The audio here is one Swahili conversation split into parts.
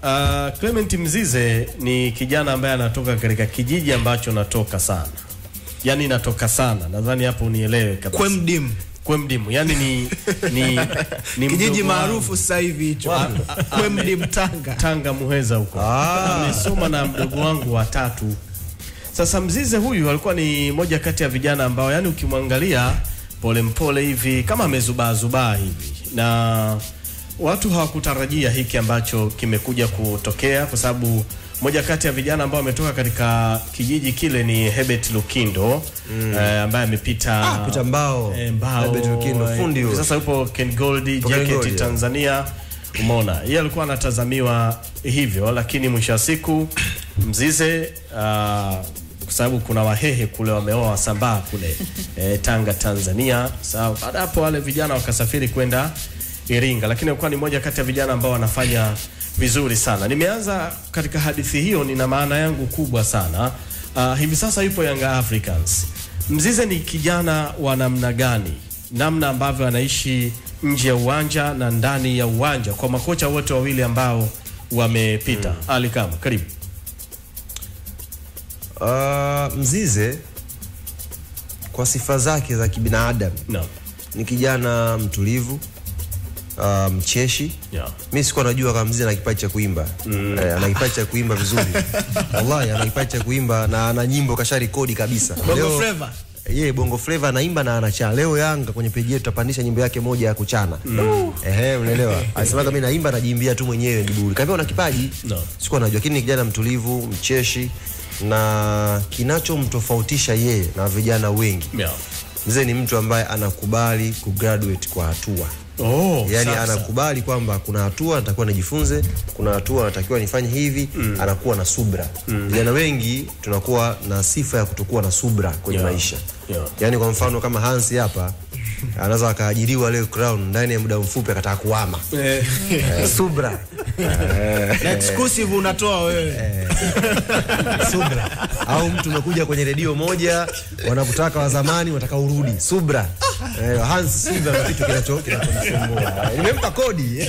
Uh, Clement Mzize ni kijana ambaye anatoka katika kijiji ambacho natoka sana, yaani natoka sana, nadhani hapo unielewe kabisa. Kwemdim. Kwemdimu, yani ni, ni, ni Kijiji mdogo maarufu sasa hivi hicho. Kwemdim Tanga. Tanga Muheza huko. Amesoma na mdogo wangu wa tatu. Sasa Mzize huyu alikuwa ni moja kati ya vijana ambao yani ukimwangalia polepole hivi kama amezubaa zubaa hivi na watu hawakutarajia hiki ambacho kimekuja kutokea kwa sababu moja kati ya vijana ambao wametoka katika kijiji kile ni Herbert Lukindo mm. eh, ambaye amepita Ah, Peter Mbao. eh, Mbao Herbert Lukindo, eh, fundi huyo. sasa yupo Ken Gold Ken JKT Gold, yeah. Tanzania umeona yeye alikuwa anatazamiwa hivyo lakini mwisho wa siku Mzize uh, kwa sababu kuna wahehe kule wameoa Wasambaa kule eh, Tanga Tanzania. Sawa, baada ya hapo wale vijana wakasafiri kwenda Iringa, lakini alikuwa ni moja kati ya vijana ambao wanafanya vizuri sana. Nimeanza katika hadithi hiyo, nina maana yangu kubwa sana. Uh, hivi sasa yupo Young Africans. Mzize ni kijana wa namna gani? Namna ambavyo anaishi nje ya uwanja na ndani ya uwanja, kwa makocha wote wawili ambao wamepita. Ali Kama, karibu. Uh, Mzize kwa sifa zake za kibinadamu No. ni kijana mtulivu, uh, mcheshi. Yeah. Mi sikuwa najua kama Mzize ana kipaji cha kuimba mm. Eh, ana kipaji cha kuimba vizuri wallahi, ana kipaji cha kuimba na ana nyimbo kasha rekodi kabisa. Bongo Flava. Yeye bongo flava anaimba na anachana. Leo Yanga kwenye peji yetu tutapandisha nyimbo yake moja ya kuchana. Mm. Ehe, unaelewa? Alisema kama mimi naimba najiimbia tu mwenyewe ndiburi. Kaambia una kipaji? No. Sikuwa najua, lakini ni kijana mtulivu, mcheshi na kinachomtofautisha yeye na vijana wengi. Yeah. Mzee ni mtu ambaye anakubali kugraduate kwa hatua. Oh, Yaani sasa. anakubali kwamba kuna hatua natakiwa nijifunze, kuna hatua natakiwa nifanye hivi, anakuwa na subra. Vijana wengi tunakuwa na sifa ya kutokuwa na subra kwenye Yeah. maisha. Yeah. Yaani kwa mfano kama Hansi hapa anaweza akaajiriwa leo Crown ndani ya muda mfupi akataka kuhama. Eh, Eh, subra. Na exclusive unatoa wewe. subra au mtu umekuja kwenye redio moja wanakutaka wa zamani wanataka urudi subra eh, Hans subra na kitu kinacho kinachomsumbua Eh, nimempa kodi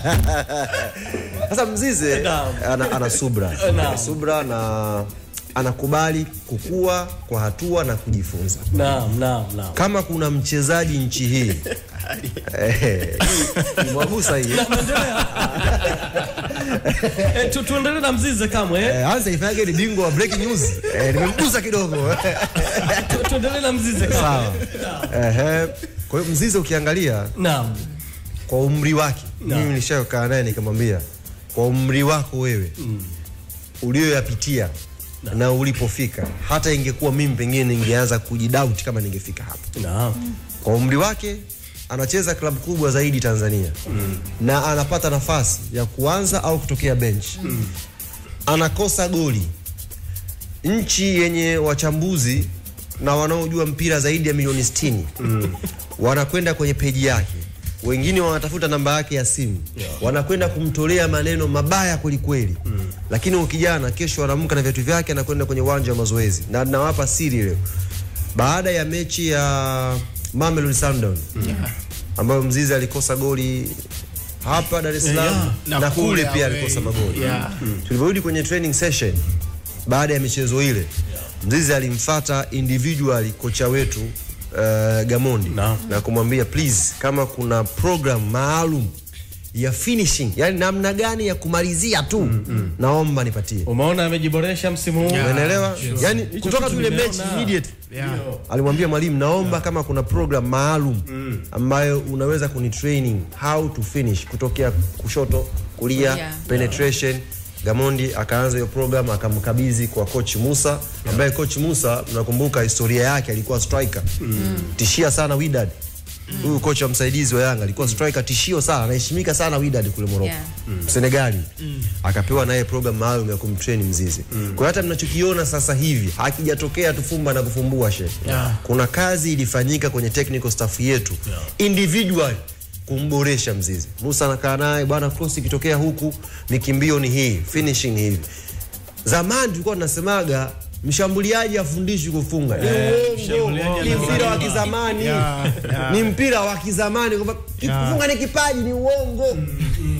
sasa mzize Naam. ana, ana subra Naam. ana subra na anakubali kukua kwa hatua na kujifunza Naam, naam, naam. kama kuna mchezaji nchi hii eh, mwagusa hii Eh, tu, tuendelee na Mzize kamwe eh? eh, Hans ifanyage ni bingwa wa breaking news eh, nimemgusa kidogo Tu- tuendelee na Mzize kamwe. sawa Ehe. Kwa hiyo Mzize ukiangalia Naam. kwa umri wake, Naam. mimi nilishakaa naye nikamwambia, kwa umri wako wewe ulioyapitia na ulipofika, hata ingekuwa mimi pengine ningeanza kujidoubt kama ningefika hapo. Naam. Kwa umri wake anacheza klabu kubwa zaidi Tanzania na anapata nafasi ya kuanza au kutokea bench anakosa goli. Nchi yenye wachambuzi na wanaojua mpira zaidi ya milioni 60 wanakwenda kwenye peji yake, wengine wanatafuta namba yake ya simu, wanakwenda kumtolea maneno mabaya kwelikweli lakini huyu kijana kesho anaamka na viatu vyake, anakwenda kwenye uwanja wa mazoezi, na nawapa siri leo, baada ya mechi ya Mamelodi Sundowns ambayo Mzizi alikosa goli hapa Dar es Salaam Yeah, na, na kule kule pia away. alikosa magoli. Yeah. Tulivyorudi kwenye training session baada ya michezo ile, Mzizi alimfata individually kocha wetu uh, Gamondi Naam. na kumwambia please, kama kuna program maalum ya finishing, yani namna gani ya kumalizia tu naomba nipatie. Umeona amejiboresha msimu huu. Yeah. Unaelewa? Yani Hicho kutoka kitu tu ile nimeona. mechi immediate Yeah. alimwambia mwalimu, naomba kama kuna program maalum ambayo unaweza kuni training how to finish kutokea kushoto kulia, Kulia. penetration. Gamondi akaanza hiyo program akamkabidhi kwa coach Musa ambaye coach Musa mnakumbuka historia yake, alikuwa striker tishia sana Wydad. Huyu kocha msaidizi wa Yanga alikuwa striker tishio sana, anaheshimika sana Wydad kule Morocco Yeah. Senegali akapewa naye program maalum ya kumtrain Mzizi. Kwa hiyo hata mnachokiona sasa hivi hakijatokea tufumba na kufumbua she. Yeah. Kuna kazi ilifanyika kwenye technical staff yetu individual kumboresha Mzizi. Musa anakaa naye bwana, cross ikitokea huku mikimbio ni hii, finishing ni hivi. Zamani tulikuwa tunasemaga mshambuliaji afundishwi kufunga. Ni uongo. mshambuliaji Ni mpira wa anazaliwa. kizamani. Yeah, yeah. Ni mpira wa kizamani kwamba kufunga ni kipaji, ni uongo.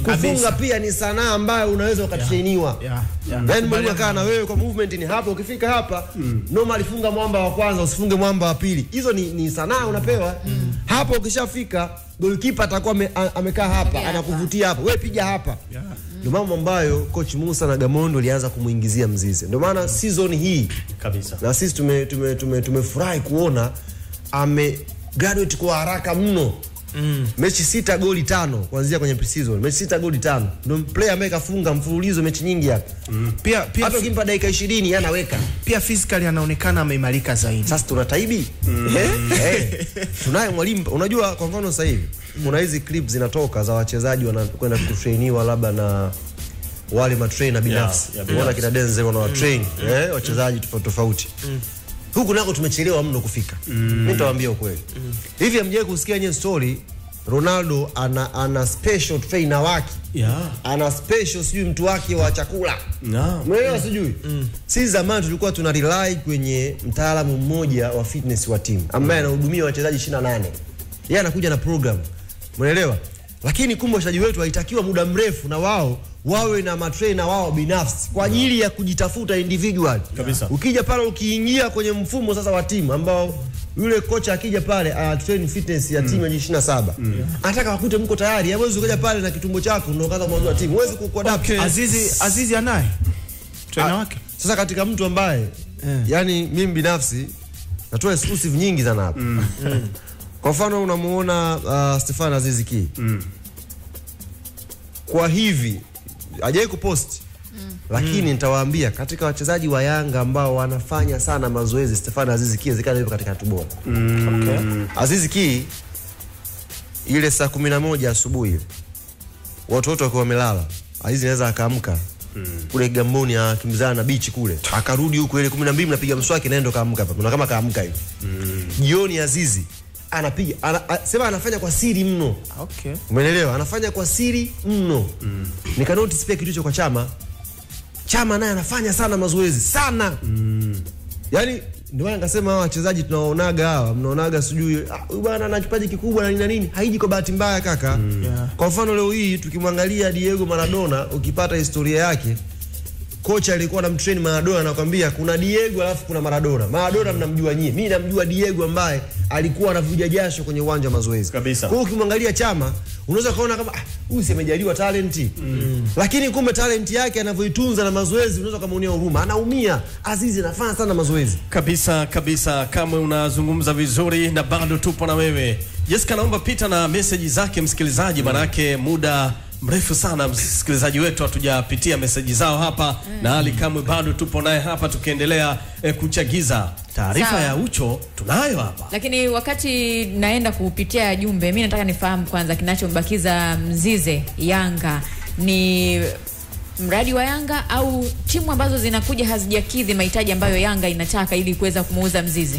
kufunga pia ni sanaa ambayo unaweza ukatrainiwa Yeah, yeah. Yaani mwalimu akaa na wewe kwa movement ni hapa, ukifika hapa normal funga mwamba wa kwanza, usifunge mwamba wa pili. Hizo ni, ni sanaa unapewa hapo. Ukishafika goalkeeper atakuwa ame, a- amekaa hapa Piga anakuvutia hapa, wewe piga hapa. Yeah. Ndio mambo ambayo coach Musa na Gamondo alianza kumuingizia Mzize. Ndio maana season hii kabisa na sisi tume tume, tume, tumefurahi kuona ame graduate kwa haraka mno mm. mechi sita goli tano kuanzia kwenye preseason mechi sita goli tano ndio player ambaye kafunga mfululizo mechi nyingi hapa Pia pia hata ukimpa dakika 20 anaweka pia physically anaonekana ameimarika zaidi. sasa tuna taibi eh? eh. tunaye mwalimu unajua kwa mfano sasa hivi kuna hizi clips zinatoka za wachezaji wanakwenda kutrainiwa labda na wale matrainer binafsi Yeah, yeah, unaona binafsi. kina Denzel wana watrain eh, wachezaji tofauti tofauti huku nako tumechelewa mno kufika mimi nitawaambia ukweli hivi hamjawahi kusikia nye story Ronaldo ana ana special trainer wake yeah. ana special sijui mtu wake wa chakula Yeah. Umeelewa sijui? Sisi zamani tulikuwa tuna rely kwenye mtaalamu mmoja wa fitness wa timu ambaye anahudumia wachezaji 28. Yeye anakuja na program. Umeelewa? Lakini kumbe wachezaji wetu haitakiwa muda mrefu na wao wawe na matrainer wao binafsi kwa ajili ya kujitafuta individual. Kabisa. Ukija pale ukiingia kwenye mfumo sasa wa timu ambao yule kocha akija pale ana train fitness ya timu ya 27. Anataka wakute mko tayari. Hawezi ukaja pale na kitumbo chako ndio kaanza mwanzo wa timu. Huwezi kukuadapt. Azizi Azizi anaye trainer Ah, wake. Sasa katika mtu ambaye yani mimi binafsi natoa exclusive nyingi sana hapa. Kwa mfano unamuona uh, Stefan Aziz Ki. Kwa hivi hajai kupost lakini nitawaambia katika wachezaji wa Yanga ambao wanafanya sana mazoezi Stefan Aziz Ki zikana yupo katika hatua bora. Okay. Aziz Ki ile saa kumi na moja asubuhi watu wote wakiwa wamelala, Aziz anaweza akaamka kule Gamboni akimbizana na bichi kule, akarudi huku ile 12 mnapiga mswaki naendo kaamka hapa, kuna kama kaamka hivi jioni. Azizi anapiga ana, a, sema anafanya kwa siri mno, Okay. umeelewa? Anafanya kwa siri mno. Nika notice pia kitu hicho kwa Chama. Chama naye anafanya sana mazoezi sana Yaani ndio maana nikasema hawa wachezaji tunawaonaga hawa, mnaonaga sijui ah, huyu bwana ana kipaji kikubwa na nini na nini, haiji kwa bahati mbaya kaka. Yeah. Kwa mfano leo hii tukimwangalia Diego Maradona, ukipata historia yake, kocha alikuwa anamtrain Maradona anakwambia kuna Diego alafu kuna Maradona. Maradona mnamjua nyie, mimi namjua Diego ambaye alikuwa anavuja jasho kwenye uwanja wa mazoezi. Kabisa. Kwa hiyo ukimwangalia Chama unaweza kaona kama ah, huyu si amejaliwa talenti lakini kumbe talenti yake anavyoitunza na mazoezi unaweza kumuonea huruma, anaumia. Azizi anafanya sana mazoezi. kabisa kabisa kamwe unazungumza vizuri na bado tupo na wewe Jessica naomba pita na meseji zake msikilizaji manake muda mrefu sana msikilizaji wetu hatujapitia meseji zao hapa na Ali kamwe bado tupo naye hapa tukiendelea eh, kuchagiza taarifa Sawa. ya ucho tunayo hapa Lakini wakati naenda kupitia jumbe, mi nataka nifahamu kwanza kinachombakiza Mzize Yanga ni mradi wa Yanga au timu ambazo zinakuja hazijakidhi mahitaji ambayo Yanga inataka ili kuweza kumuuza Mzize.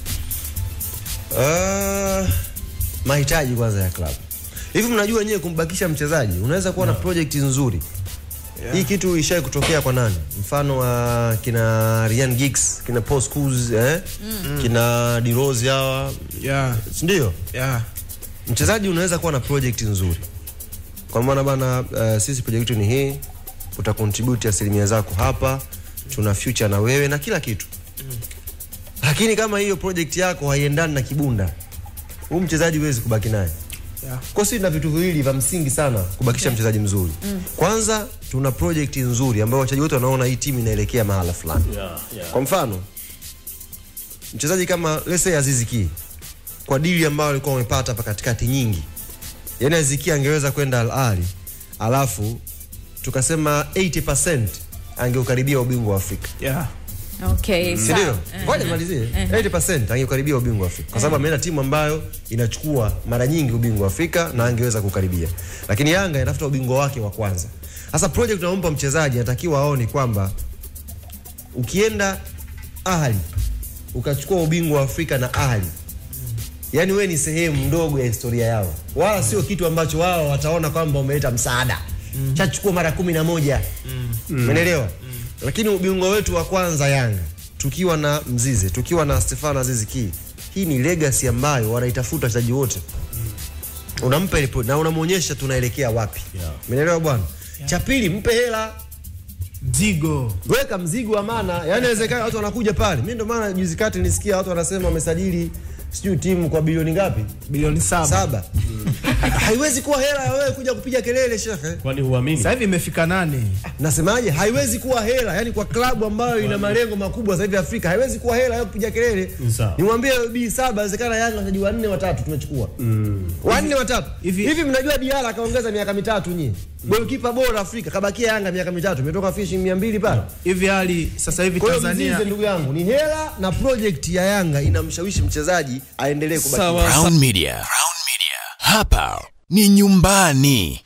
Uh, mahitaji kwanza ya klabu. Hivi mnajua nyewe kumbakisha mchezaji unaweza kuwa na project nzuri. Hii kitu ishai kutokea kwa nani? Mfano wa kina Ryan Giggs, kina Paul Scholes, eh? Kina De Rose hawa, Yeah. si ndio? Yeah. Mchezaji unaweza kuwa na project nzuri. Kwa maana bana uh, sisi project yetu ni hii, uta contribute asilimia zako hapa, tuna future na wewe na kila kitu. Lakini kama hiyo project yako haiendani na kibunda, huyu mchezaji huwezi kubaki naye. Yeah. Kwa sisi tuna vitu viwili vya msingi sana kubakisha mchezaji mzuri. Kwanza tuna project nzuri ambayo wachezaji wote wanaona hii timu inaelekea mahala fulani. yeah, yeah. Kwa mfano mchezaji kama let's say Aziz Ki kwa dili ambayo alikuwa wamepata hapa katikati nyingi, yani Aziz Ki angeweza kwenda Al Ahly alafu tukasema 80% angeukaribia ubingwa wa Afrika, Yeah. Okay, si sawa. ndio? Eh, Ngoja eh. nimalizie. 80% angeukaribia ubingwa wa Afrika kwa sababu ameenda timu ambayo inachukua mara nyingi ubingwa wa Afrika na angeweza kukaribia, lakini Yanga inatafuta ubingwa wake wa kwanza. Sasa project unampa mchezaji anatakiwa aone kwamba ukienda Ahli ukachukua ubingwa wa Afrika na Ahli, yani we ni sehemu ndogo ya historia yao, wala sio kitu ambacho wao wataona kwamba umeleta msaada chachukua mara kumi na moja umeelewa? Lakini ubingwa wetu wa kwanza Yanga tukiwa na Mzize, tukiwa na Stefano Aziz Ki, hii ni legacy ambayo wanaitafuta wachezaji wote unampa ile point na unamwonyesha tunaelekea wapi Yeah. umeelewa bwana cha pili mpe hela mzigo weka mzigo wa maana yani inawezekana watu wanakuja pale mimi ndio maana juzi kati nisikia watu wanasema wamesajili sijui timu kwa bilioni ngapi bilioni saba saba haiwezi kuwa hela ya wewe kuja kupiga kelele shekhe kwani huamini sasa hivi imefika nane nasemaje haiwezi kuwa hela yani kwa klabu ambayo ina malengo makubwa zaidi Afrika haiwezi kuwa hela ya kupiga kelele Sawa. nimwambie b saba inawezekana Yanga wachezaji wanne watatu tumechukua wanne watatu Hivi- hivi mnajua Diala akaongeza miaka mitatu nyie goalkeeper bora Afrika kabakia Yanga miaka mitatu imetoka fishing 200 pale hivi hali sasa hivi kwa hiyo Tanzania mzize ndugu yangu ni hela na project ya Yanga inamshawishi mchezaji aendelee kubaki Sawa. Crown Media. Crown Media. Hapa ni nyumbani.